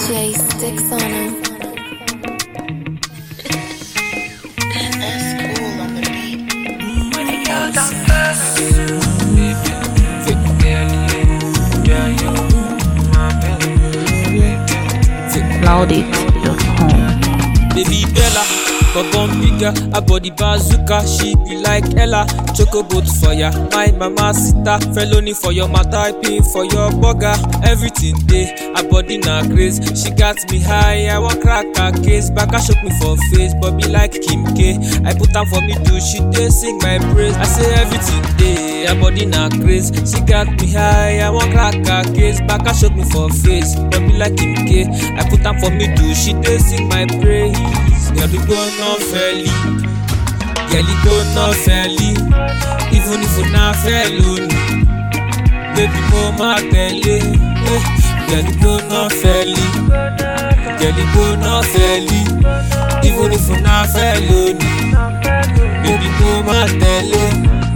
DJ sticks on him. That's cool on the beat. Loudit.com. Baby Bella, Bobon bigger, her body bazooka, she be like Ella. Chocoboat for ya, my mama sita. Felony for your mata, pay for your burger. Everything day, her body na craze. She got me high, I want crack her case. Back shook me for face, but be like Kim K. I put am for me do, she dey sing my praise. I say everything day, her body na craze. She got me high, I want crack her case. Back shook me for face, but be like Kim K. I put am for me do, she dey sing my praise. Yẹ̀lú gbóná fẹ́lí, yẹ̀lí gbóná fẹ́lí, even if una fẹ́ lónìí, baby mo máa tẹ̀lé. eh. Yẹ̀lú gbóná fẹ́lí, yẹ̀lí gbóná fẹ́lí, even if una fẹ́ lónìí, baby mo máa tẹ̀lé.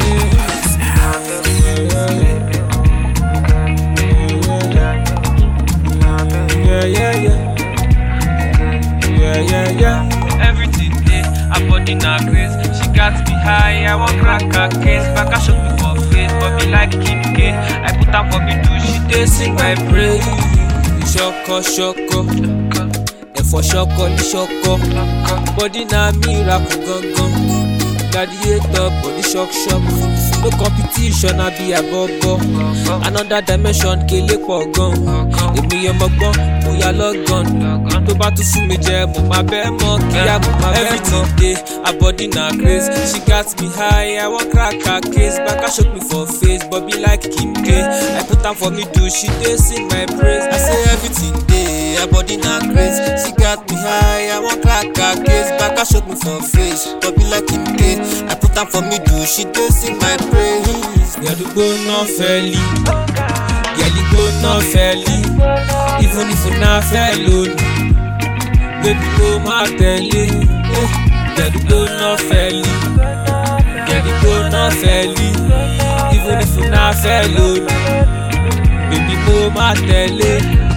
Yeah, yeah, yeah. Yeah, yeah, yeah. Everything day, her body na craze. She got me high, I want crack her case. Back I shook me for face, but me like Kim K. I put am for me do, she dey sing my praise. Shoko, shoko, ẹ̀fọ́ ṣọkọ ní ṣọkọ. Body na miracle gangan. Gladiator, body shock shock. No competition, I be abobo. Another dimension, kele pọ̀ gan. Èmi ọmọ gbọ́n, mo yà lọ́gàn. Tó bá tún fún mi jẹ, mo máa bẹ́ mọ́ kíá mo máa bẹ́ mọ́. Everything dey, her body na craze. She got me high, I wan crack her case. Back I shook me for face, but be like Kim K. I put am for me do, she dey sing my praise. I say everything dey, her body na craze. She got me high, I wan crack her case. Back I shook me for face, but be like Kim K. I put am for me do, she dey sing my praise. Yẹ̀lú gbóná fẹ́lí, yẹ̀lí gbóná fẹ́lí, even if una fẹ́ lónìí, baby mo máa tẹ̀lé. eh. Yẹ̀lú gbóná fẹ́lí, yẹ̀lú gbóná fẹ́lí, even if una fẹ́ lónìí, baby mo máa tẹ̀lé.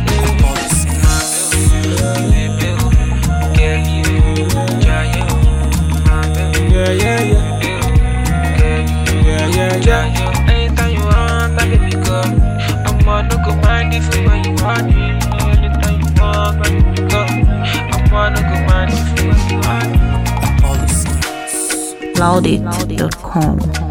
Yeah, yeah, yeah. Yeah, yeah, yeah. Anytime you want, I baby go. I'm on no go mind if you when you want me. Anytime you want, my baby go. I'm on no go mind if you when you want me. Loudit.com.